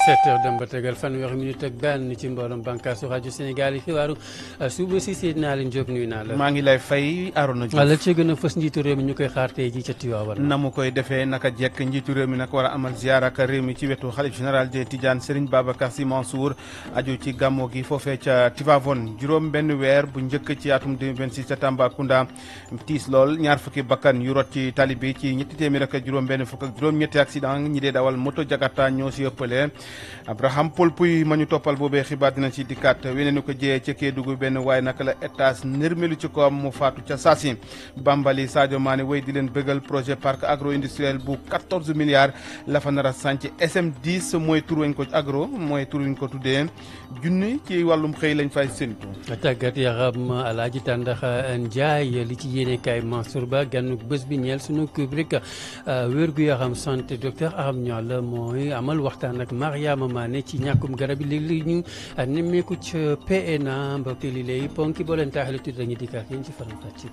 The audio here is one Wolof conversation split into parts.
7 heures dem ba tegal fanweeri minute ak benn ci mbooloom bànkaasu rajo Sénégal yi xibaaru suba si Seydina Alioune Diop nuyu naa la. maa ngi lay fay Arona Diouf. wala ci gën a fës njiitu réew mi ñu koy xaar tey jii ca Tivaouane. na mu koy defee naka jekk njiitu réew mi nag war a amal ziar ak réew mi ci wetu xalif général des Tidiane Serigne Babacar Sy Mansour aju ci gàmmo gi foofee ca Tivaouane juróom benn weer bu njëkk ci atum 2026 ca Tambacounda tiis lool ñaar fukki bakkan yu rot ci tali bi ci ñetti téeméer ak juróom benn fukk ak juróom ñetti accident ñi dee dawal moto Jakarta ñoo si ëppale Abraham Paul Puy ma ñu toppal boobee xibaar dina ci dikkaat weneen ko jiyee ca Kédougou benn waaye naka la étage nërmelu ci ko am mu faatu ca saasi Bambali Sadio Mané wéy di leen bëggal projet parc agro industriel bu 14 milliards la fa nar a sànc SM10 mooy tur wañ ko agro mooy tur wañ ko tuddee junni ci wàllum xëy lañ fay séntu. tàggat yaram Alaaji Tàndaxa Njaay li ci yéene kaay Mansour Ba gànnug bés bi ñeel sunu rubrique wérgu yaram santé docteur Aram Niall mooy amal waxtaan ak Mariama Mané ci ñàkkum garab yi léegi ñu nemmeeku ca PNA mbokk li lay ponki boo leen taaxale tuuti dañuy dikkaat yéen ci faram fàcce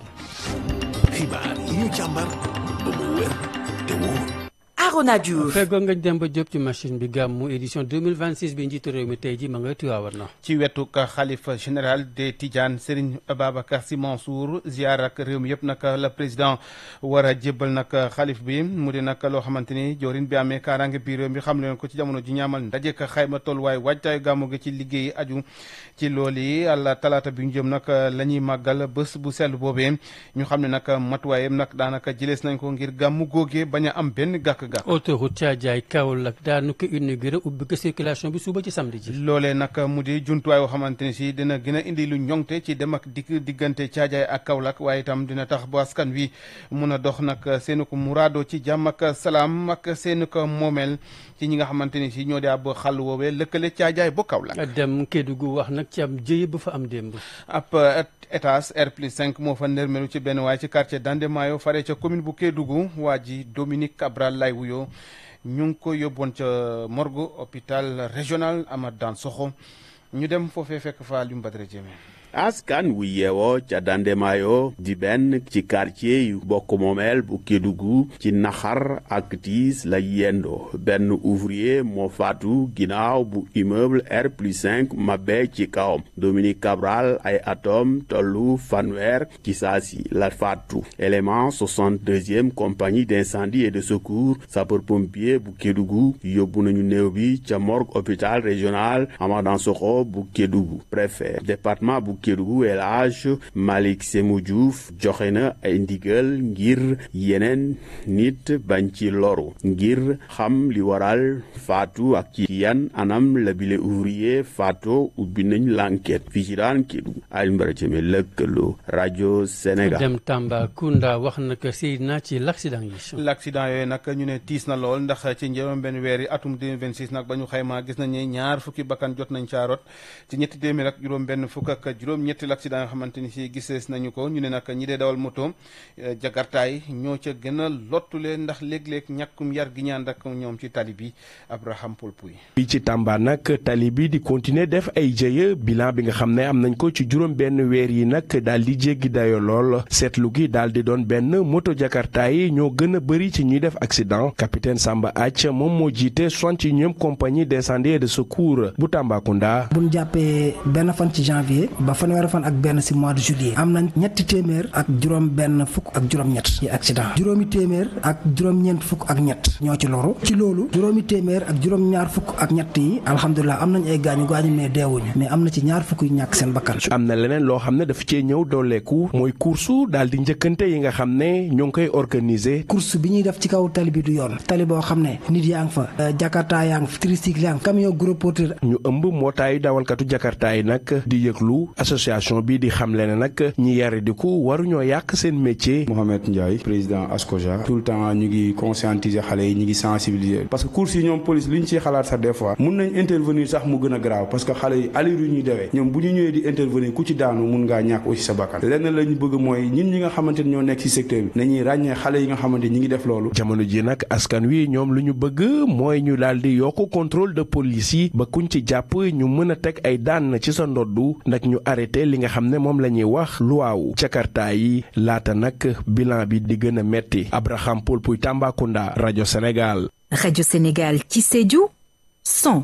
gi. xibaar yi ñu càmbar ba mu wér te wóor. Arona Diouf feggoo nga dem ba jóg ci machine bi gàmmu édition 2026 bi njiitu réew mi tey ji ma nga Tiwaawan na ci wetu xalifa général des Tidiane Serigne Babacar Sy Mansour ziar ak réew mi yëpp nag la président war a jébbal nag xalif bi mu di nag loo xamante ni joorin bi amee kaaraange biir réew mi xam leen ko ci jamono ji ñaamal ndaje ka xayma tolluwaay waajtaayu gàmmu gi ci liggéey aju ci loolu yi àlla talaata bi ñu jëm nag la ñuy màggal bés bu sell boobee ñu xam ne nag matuwaayam nag daanaka jëlees nañ ko ngir gàmmu góogee bañ a am benn gàkk-gàkk autoroute Thiadiaye Kaolack daanu ko inauguré ubbi ko circulation bi suba ci samedi ji. loolee nag mu di jumtuwaay yoo xamante ne si dina gën a indi lu ñoŋte ci dem ak dikk diggante Thiadiaye ak Kaolack waaye itam dina tax ba askan wi mun a dox nag seen ko muraado ci jàmm ak salaam ak seen ko moomeel ci ñi nga xamante ni si ñoo di ab xàll woowee lëkkale Thiadiaye ba Kaolack. dem Kédougou wax nag ci am jëye ba fa am démb. ab étage R plus 5 moo fa nërmelu ci benn waaye ci quartier Dandemayo fare ca commune bu Kédougou waa ji Dominique Cabral lay wuyoo ñu ngi ko yóbboon ca morgue hôpital régional Amath Dansokho ñu dem foofee fekk fa Alioune Badara Diémé askan wu yeewoo ca Dandemayo di benn ci quartier yu bokk moomeel bu Kédougou ci naxar ak tiis la yendoo benn ouvrier moo faatu ginnaaw bu immeuble R plus 5 mabe ci kawam Dominique Cabral ay atom tollu fanweer ci saasi la faatu élément 62e compagnie d'incendie et de secours sapeur-pompier bu Kédougou yóbbu nañu néew bi ca morgue hôpital régional Amath Dansokho bu Kédougou préfet département bu Kédougou El Hadj Malick Sémou Diouf joxe na ay ndigal ngir yeneen nit bañ ci loru ngir xam li waral faatu ak ci yan anam la bile ouvrier faatu ubbi nañ l'enquête fii ci daan Kédougou Alioune Badara Diémé lëkkaloo rajo Sénégal. dem Tambacounda wax na ko Seydina ci l'accident yi. l'accident yooyu nag ñu ne tiis na lool ndax ci njëriñ benn weer yi atum 2026 nag ba ñu xaymaa gis nañ ne ñaar fukki bakkan jot nañ caarot ci ñetti téeméer ak juróom benn fukk ak juróom ñetti l'accident yoo xamante ni si gisees nañu ko ñu ne nag ñi dee dawal moto jakartaay ñoo ca gën a lottule ndax léeg-léeg ñàkkum yar gi ñaan ak ñoom ci tali bi Abraham Polpuy fii ci Tamba nag tali bi di continuer def ay jëye bilan bi nga xam ne am nañ ko ci juróom benn weer yi nag daal di jéggi dayo lool seetlu gi daal di doon benn moto jakarta yi ñoo gën a bëri ci ñuy def accident capitaine Samba Ath moom moo jiite soixante-et-unième compagnie d'incendie et de secours bu Tambacounda. bu ñu jàppee benn fan ci janvier ba fanweeri fan ak benn si mois de juillet am nañ ñetti téeméer ak juróom benn fukk ak juróom-ñett ci accident juróomi téeméer ak juróom-ñeent fukk ak ñett ñoo ci loru ci loolu juróomi téeméer ak juróom-ñaar fukk ak ñett yi alhamdulilah am nañ ay gaañu gaañu mais deewuñu mais am na ci ñaar fukk yu ñàkk seen bakkan. am na leneen loo xam ne dafa cee ñëw dooleeku mooy course daal di njëkkante yi nga xam ne ñoo ngi koy organiser. course bi ñuy def ci kaw tali bi du yoon tali boo xam ne nit yaa ngi fa jakarta yaa ngi fa tricycle yaa ngi fa camion gros porteur. ñu ëmb mbootaayu dawalkatu jakarta yi nag di yëglu association bi di xamle ne nag ñi yare di ko waruñoo yàq seen métier. Mohamed Ndiaye président ASCOJA tout le temps ñu ngi conscientiser xale yi ñu ngi sensibiliser parce que course yi ñoom police li ñu ciy xalaat sax des fois mun nañ intervenir sax mu gën a grave parce que xale yi allure yu ñuy dewee ñoom bu ñu ñëwee di intervenir ku ci daanu mun ngaa ñàkk aussi sa bakkan lenn lañ bëgg mooy ñun ñi nga xamante ni ñoo nekk ci secteur bi nañuy ràññee xale yi nga xamante ñi ngi def loolu jamono ji nag askan wi ñoom lu ñu bëgg mooy ñu daal di yokk contrôle de police yi ba kuñ ci jàpp ñu mën a teg ay daan ci sa ndoddu nag ñu arrêté li nga xam ne moom la ñuy wax luwaawu jakarta yi laata nag bilan bi di gën a metti Abraham Paul Puy Tambacounda rajo Sénégal rajo Sénégal ci Sédhiou 100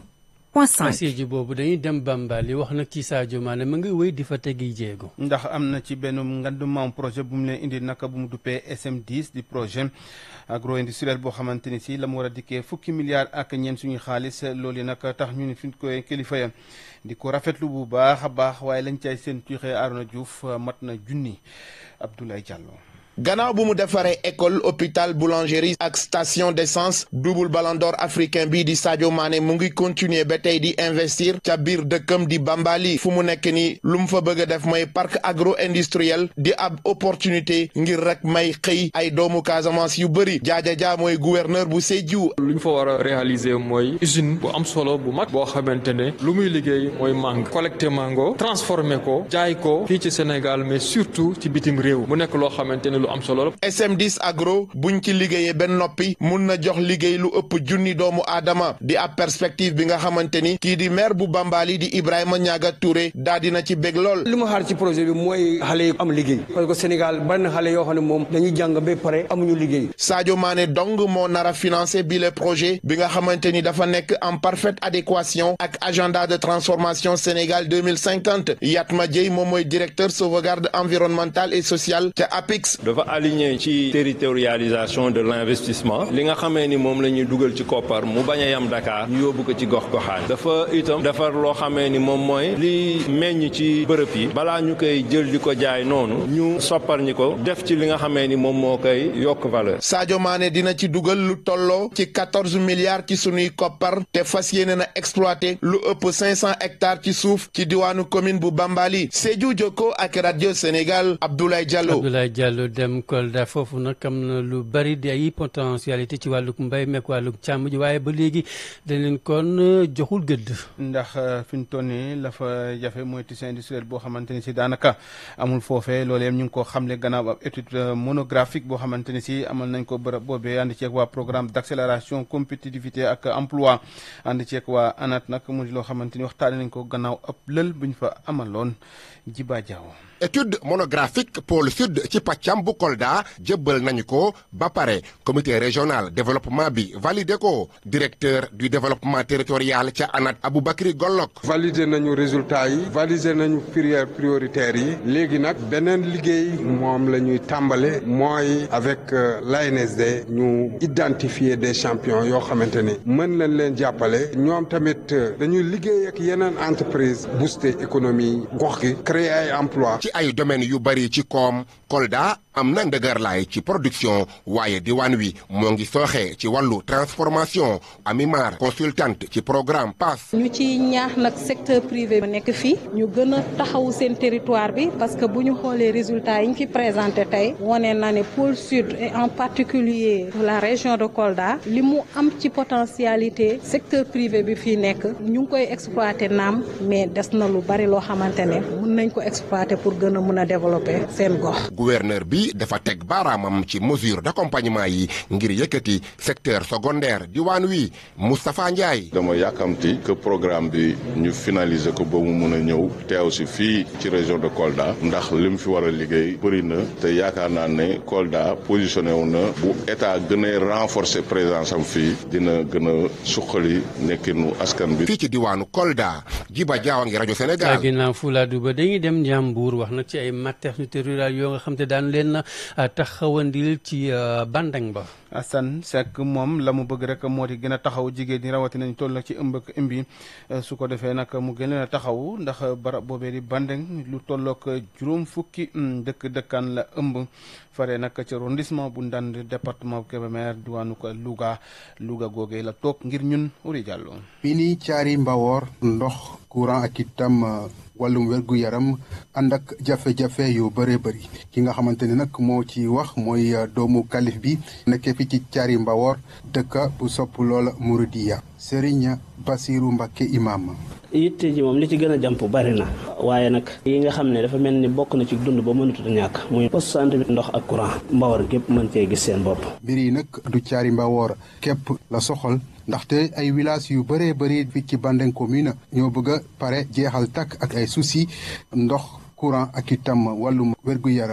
point 5. Sédhiou boobu dañuy dem Bambali wax nag ci Sadio Mané mu ngi wéy di fa tegi jéego. ndax am na ci benn ngandumam projet bu mu leen indi naka bu mu duppee SM10 di projet agro industriel boo xamante ni si la mu war a dikkee fukki milliards ak ñeent suñuy xaalis loolu yi nag tax ñu ni fi koy kilifa ya di ko rafetlu bu baax a baax waaye lañ cay seen tuuxee Arona Diouf mat na junni Abdoulaye Diallo. gannaaw bu mu defaree école hôpital boulangerie ak station d'essence double ballon d'or africain bii di Sadio Mané mu ngi continuer ba tey di investir ca biir dëkkam di Bambali fu mu nekk ni lu mu fa bëgg a def mooy parc agro industriel di ab opportunité ngir rek may xëy ay doomu Casamance yu bëri jaaja jaa mooy gouverneur bu Sédhiou. lu ñu fa war a réaliser mooy usine bu am solo bu mag boo xamante ne lu muy liggéey mooy mango collecté mango transformé ko jaay ko fii ci Sénégal mais surtout ci bitim réew mu nekk loo xamante ne lu am solo SM10 agro buñ ci liggéeyee benn noppi mun na jox liggéey lu ëpp junni doomu aadama di ab perspective bi nga xamante ni kii di maire bu Bambali di Ibrahima Niaga Touré daa dina ci bég lool. li ma xaar ci projet bi mooy xale yi am liggéey parce que Sénégal bari na xale yoo xam ne moom dañuy jàng ba pare amuñu liggéey. Sadio Mané dong moo nar a financé bi le projet bi nga xamante ni dafa nekk en parfaite adéquation ak agenda de transformation Sénégal 2050 Yatma Dieye moom mooy directeur sauvegarde environnementale et sociale ca APIX. dafa aligné ci territorialisation de l'investissement li nga xamee ni moom la ñuy dugal ci koppar mu bañ a yam Dakar ñu yóbbu ko ci gox goxaan dafa itam defar loo xamee ni moom mooy li meññ ci bërëb yi balaa ñu koy jël di ko jaay noonu ñu soppar ñi ko def ci li nga xamee ni moom moo koy yokk valeur. Sadio Mané dina ci dugal lu tolloo ci quatorze milliards ci sunuy koppar te fas yéene na exploité lu ëpp cinq cent hectares ci suuf ci diwaanu commune bu Bambali Sédhiou Jokko ak radio Sénégal Abdoulaye Diallo. Abdoulaye Diallo dem Kolda foofu nag am na lu bari di ay potentialité ci wàllug mbay meek wàllug càmm ji waaye ba léegi dañ leen kon joxul gëdd. ndax fi mu toll nii la fa jafe mooy tissu industriel boo xamante ni si daanaka amul foofee loolee ñu ngi ko xamle gannaaw ab étude monographique boo xamante ni si amal nañ ko bërëb boobee ànd ceeg waa programme d'accélération compétitivité ak emploi ànd ceeg waa ANAT nag mu di loo xamante ni waxtaane nañ ko gannaaw ab lël buñ fa amaloon Jiba Jaaw étude monographique pôle sud ci pàccam bu Kolda jëbbal nañu ko ba pare comité régional développement bi validé ko directeur du développement territorial ca ANAT Aboubacry Gollok validé nañu résultat yi validé nañu filière prioritaire yi léegi nag beneen liggéey moom la ñuy tàmbale mooy avec l'ANSD ñu identifier des champions yoo xamante ni mën nañ leen jàppale ñoom tamit dañuy liggéey ak yeneen entreprise booster économie gox gi créer ay emploi ci ay domaines yu bari ci koom Kolda am na ndëgërlaay ci production waaye diwaan wi moo ngi sooxee ci wàllu transformation Amimar consultante ci programme PASS. ñu ci ñaax nag secteur privé bu nekk fii ñu gën a taxawu seen territoire bi parce que bu ñu xoolee résultats yi ñu fi présenté tey wane na ne pôle sud et en particulier la région de Kolda li mu am ci potentialité secteur privé bi fii nekk ñu ngi koy exploité naam mais des na lu bari loo xamante ne mën nañ ko exploité pour gën a mën a développer seen gox. gouverneur bi dafa teg baaraamam ci mesure d'accompagnement yi ngir yëkkati secteur secondaire diwaan wi Moustapha Ndiaye. dama yàkkamti que programme bi ñu finaliser ko ba mu mun a ñëw teew si fii ci région de Kolda ndax li mu fi war a liggéey bëri na te yaakaar naa ne Kolda positionné wu na bu état gën a renforcer présence am fii dina gën a suqali nekkinu askan bi. fii ci diwaanu Kolda Jiba Jaawa ngi rajo Sénégal. ginnaaw Fuladu ba dañuy dem Njàmbur wax nag ci ay maternité rurale yoo nga xam te daan leen taxawandil ci bandang ba. Assane Seck moom la mu bëgg rek moo di gën a taxaw jigéen ñi rawatina ñu toll nag ci ëmb ak ëmbi su ko defee nag mu gën leen a taxaw ndax barab boobee di bandeng lu tollook juróom fukki dëkk dëkkaan la ëmb fare nag ci arrondissement bu Ndande département Kébémer diwaanu ko Louga Louga googee la toog ngir ñun Uri Diallo. fii nii caari mbawoor ndox courant ak itam wàllum wérgu yaram ànd ak jafe-jafe yu bëree bëri ki nga xamante ne nag moo ci wax mooy doomu kalif bi nekkee fi ci caari mbawoor dëkk bu sopp loola Mouridiya Serigne Basiru Mbakke imam yitte ji moom li ci gën a jàmp bari na waaye nag yi nga xam ne dafa mel ni bokk na ci dund ba mënatut a ñàkk muy poste santé bi ndox ak courant mbawar gépp mën cee gis seen bopp mbir yi nag du caari mbawoor képp la soxal ndaxte ay village yu bëree bëri fi ci Bandeng commune ñoo bëgg a pare jeexal takk ak ay souci ndox courant ak itam wàllum wérgu yaram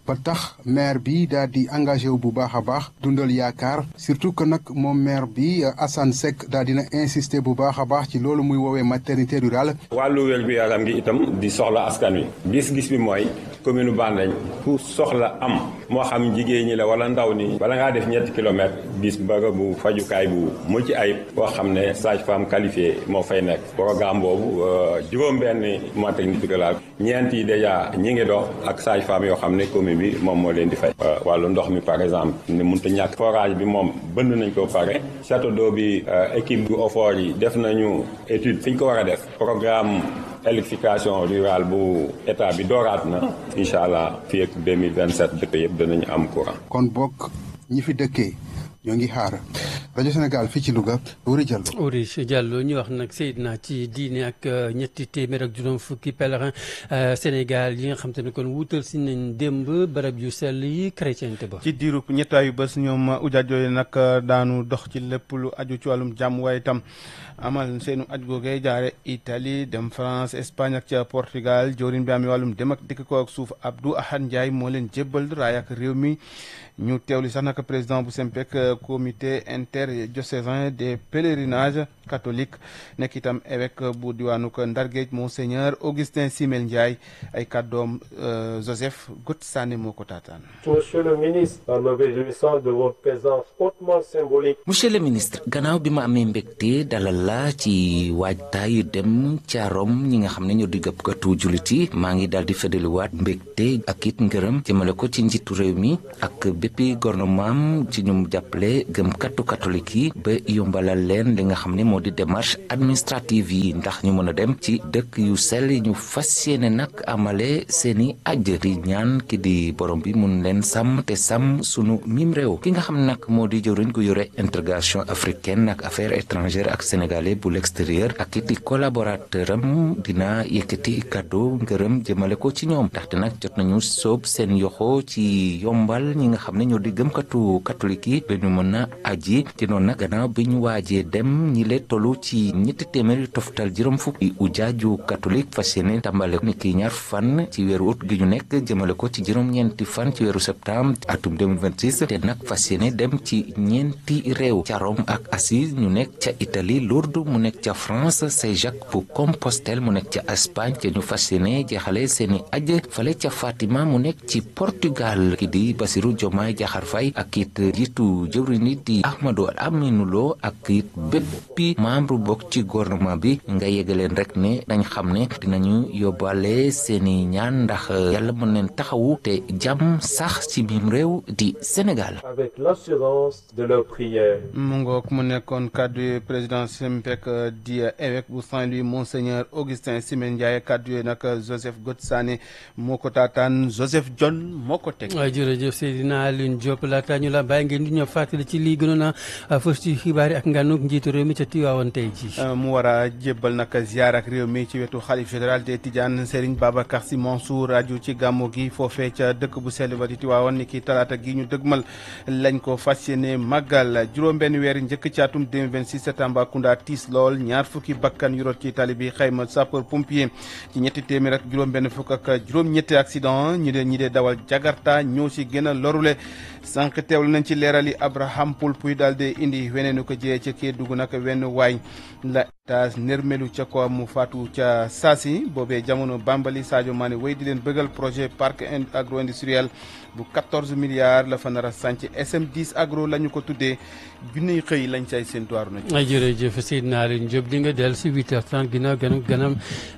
ba tax maire bi daal di engagé wu bu baax a baax dundal yaakaar surtout que nag moom maire bi Assane Seck daal dina insister bu baax a baax ci loolu muy woowee maternité rurale. wàllu wér gu yaram gi itam di soxla askan wi gis-gis bi mooy commune Bandañ ku soxla am moo xam jigéen ñi la wala ndaw ni bala ngaa def ñetti kilomètres gis bërëbu fajukaay bu mucc ayib boo xam ne sage-femme qualifiée moo fay nekk programme boobu juróom-benn maternité rurale ñeent yi dèjà ñi ngi dox ak sage-femme yoo xam ne commune bi moom moo leen di fay. wàllu ndox mi par exemple ne mënut a ñàkk forage bi moom bënn nañ ko pare château d'eau bi équipe bu OFOR yi def nañu étude fi ñu ko war a def programme. électrification rurale bu état bi dooraat na incha allah fii ak 2027 dëkk yëpp danañu am courant. kon bokk ñi fi dëkkee ñoo ngi xaar rajo Sénégal fii ci Louga Wuri Diallo. Wuri Diallo ñu wax nag Seydina ci diine ak ñetti téeméer ak juróom fukki pèlerin Sénégal yi nga xam te ne kon wuutal si nañ démb barab yu sell yi chrétienté ba. ci diiru ñettaayu bés ñoom ujaaj yooyu nag daanu dox ci lépp lu aju ci wàllum jàmm waaye itam amal seenu aj googee jaare Italie dem France Espagne ak ca Portugal jawriñ bi am wàllum dem ak dikk ko ak suuf Abdou Ahad Ndiaye moo leen jébbal raay ak réew mi ñu teewli sax nag président bu SEMPEC comité interdiocésain des pèlerinages catholiques nekk itam évêque bu diwaanu ko Ndargéej monseigneur Augustin Simel Ndiaye ay kàddoom Joseph Got Sané moo ko taataan. Monsieur le ministre, en me réjouissant de votre présence hautement symbolique. monsieur le ministre gannaaw bi ma amee mbégte dalal la ci waajtaayu dem ca Rome ñi nga xam ne ñoo di gëpkatu jullit yi maa ngi daal di fëdaliwaat mbégte ak it ngërëm jëmale ko ci njiitu réew mi ak béppi gouvernement ci ñu jàppale gëmkatu catholique yi ba yombalal leen li nga xam ne moo di démarche administrative yi ndax ñu mën a dem ci dëkk yu sell ñu fas yéene nag amale seeni aj di ñaan ki di borom bi mun leen sàmm te sàmm sunu mim réew ki nga xam ne nag moo di jëwriñ gu yore intégration africaine ak affaires étrangères ak sénégalais bu l'extérieur ak it collaborateur am dina yëkkati kàddu ngërëm jëmale ko ci ñoom ndaxte nag jot nañu soob seen yoxo ci yombal ñi nga xam ne ñoo di gëmkatu catholique yi ba ñu mën a aji ci noonu nag gannaaw bi ñu waajee dem ñi le tollu ci ñetti téeméer yu toftal juróom fukki ujaaju catholique fas yéene tàmbale ni ki ñaar fan ci weeru ut gi ñu nekk jëmale ko ci juróom-ñeenti fan ci weeru septembre atum 2026 te nag fas yéene dem ci ñeenti réew ca Rome ak Assise ñu nekk ca Italie Lourdes mu nekk ca France Saint-Jacques bu Compostelle mu nekk ca Espagne te ñu fas yéene jeexale seeni aj fale ca Fatima mu nekk ci Portugal ki di Bassirou Diomaye Diakhar Faye ak it jiitu jëwriñ yi di Ahmadou Aminou Lo ak it béppi membre bokk ci gouvernement bi nga yégaleen rek ne dañ xam ne dinañu yóbbaale seeni ñaan ndax yàlla mën leen taxawu te jàmm sax ci biim réew di Sénégal. avec l'assurance de leur prière. mu ngoog mu nekkoon kàddu président SEMPEC di évêque bu Saint-Louis monseigneur Augustin Simen Ndiaye kàddu yooyu nag Joseph Gotsane moo ko taataan Joseph John moo ko teg. waaw jërëjëf Seydina Alioune Diop laata ñu la bàyyi ngeen di ñëw fàttali ci lii gënoon a fës ci xibaar yi ak nganuk njiitu réew mi ca Tiwaawan tey ji mu war a jébbal nag ziar ak réew mi ci wetu xalif général des Tidiane Serigne Babacar Sy Mansour aju ci gàmmu gi foofee ca dëkk bu sell ba di Tiwaawan ni ki talaata gi ñu dëgmal lañ ko fas yéene màggal juróom-benn weer njëkk ci atum 2026 ca Tambacounda tiis lool ñaar fukki bakkan yu rot ci tali bi xayma sapeur pompier ci ñetti téeméer ak juróom-benn fukk ak juróom-ñetti accident ñi dee ñi dee dawal Jakarta ñoo ci gën a lorule sànq teewlu nañ ci leerali Abraham Poulpuy daal di indi weneenu ko jiyee ca Kédougou nag wenn waay la étage nërmelu ca ko mu faatu ca Saasi boobee jamono Bambali Sadio Mané wéy di leen bëggal projet parc agro industriel bu 14 milliards la fa nar a sànc SM10 agro la ñu ko tuddee junniy xëy lañ say séntuwaaru na ci. ay jërëjëf Seydina Alioune Diop di nga dellu si 8h30 ginnaaw ganam ganam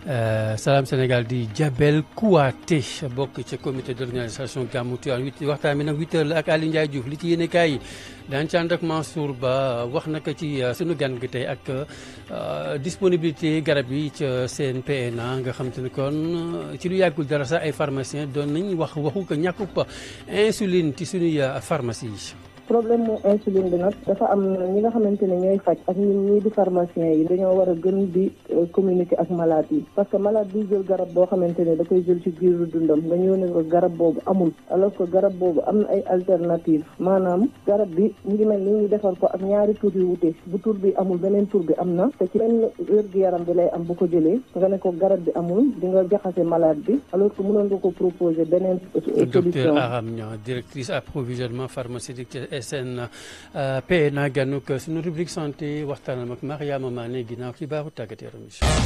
Salam Sénégal di Jabel Kouaté bokk ca comité d'organisation gàmmu Tiwaawan huit waxtaan bi nag 8h la ak Aliou Ndiaye Diouf li ci yéene kaay yi daan ci ànd ak Mansour Ba wax naka ci sunu gan gi tey ak disponibilité garab yi ca CNPNA nga xam te ne kon ci lu yàggul dara sax ay pharmaciens doon nañ wax waxu ko ñàkkub insuline ci sunuy pharmacie yi. problème mu insuline bi nag dafa am ñi nga xamante ne ñooy faj ak ñun ñii di pharmacien yi dañoo war a gën di communiquer ak malade yi parce que malade bi jël garab boo xamante ne da koy jël ci biiru dundam nga ñëw ne ko garab boobu amul alors que garab boobu am na ay alternative maanaam garab bi mu ngi mel ni ñu defar ko ak ñaari tur yu wute bu tur bi amul beneen tur bi am na te ci benn wér-gu-yaram bi lay am bu ko jëlee nga ne ko garab bi amul di nga jaxase malade bi alors que mënoon nga ko proposer beneen docteur Aram Niang directrice approvisionnement pharmaceutique ci SNP na ganuk suñu rubrique santé waxtaanam ak Mariama Mané ginnaaw xibaaru tàggat yaram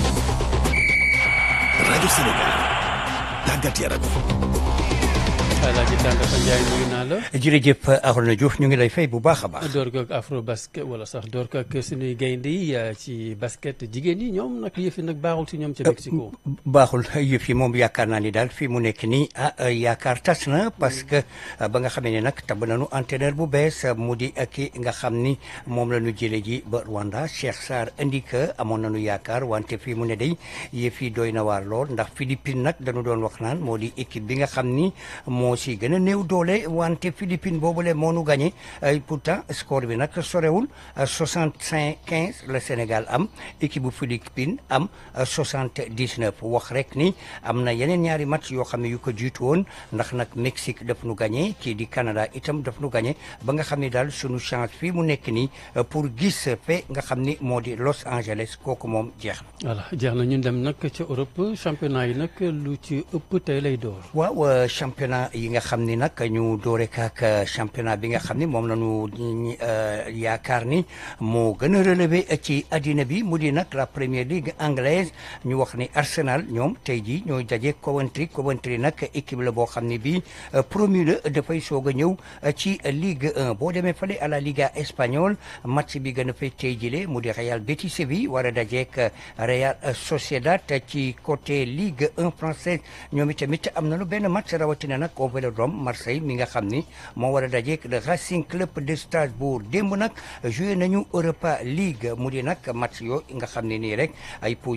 rajo Sénégal tàggat yaram Alaaji Tandaka Ndiaye nuyu naa la. jërëjëf Arona Diouf ñu ngi lay fay bu baax a baax. door ko ak afro basket wala sax door ko ak suñuy gaynde yi ci basket jigéen yi ñoom nag yëf yi nag baaxul si ñoom ca Mexico. baaxul yëf yi moom yaakaar naa ni daal fii mu nekk nii ah yaakaar tas na parce que ba nga xamee ne nag tab nañu entraîneur bu bees mu di ki nga xam ni moom la ñu jëlee ji ba Rwanda Cheikh Sarr indi que amoon nañu yaakaar wante fii mu ne day yëf yi doy na waar lool ndax Philippines nag dañu doon wax naan moo di équipe bi nga xam ni moo si gën a néew doole wante Philippines boobule moo nu gagné pourtant score bi nag sorewul 65 15 le Sénégal am équipe bu Philippines am 79 wax rek ni am na yeneen ñaari match yoo xam ne yu ko jiitu woon ndax nag Mexique daf nu gagné kii di Canada itam daf nu gagné ba nga xam ne daal sunu chance fii mu nekk nii pour gis fe nga xam ni moo di Los Angeles kooku moom jeex na. voilà jeex na ñu dem nag ca Europe championnat yi nag lu ci ëpp tey lay door. waaw championnat yi nga xam ni nag ñu doore ak championnat bi nga xam ni moom la ñu yaakaar ni moo gën a relevé ci addina bi mu di nag la première ligue anglaise ñu wax ni Arsenal ñoom tey jii ñooy daje Coventry Coventry nag équipe la boo xam ne bii promu la dafay soog a ñëw ci Ligue 1 boo demee fale à la Liga espagnole match bi gën a fay tey jile mu di Real Betis Séville war a dajeek Real Sociedad ci côté Ligue 1 française ñoom itamit am nañu benn match rawatina nag au Vélodrome Marseille mi nga xam ni moo war a dajeek le Racing Club de Strasbourg démb nag joué nañu Europa League mu di nag match yoo nga xam ne nii rek ay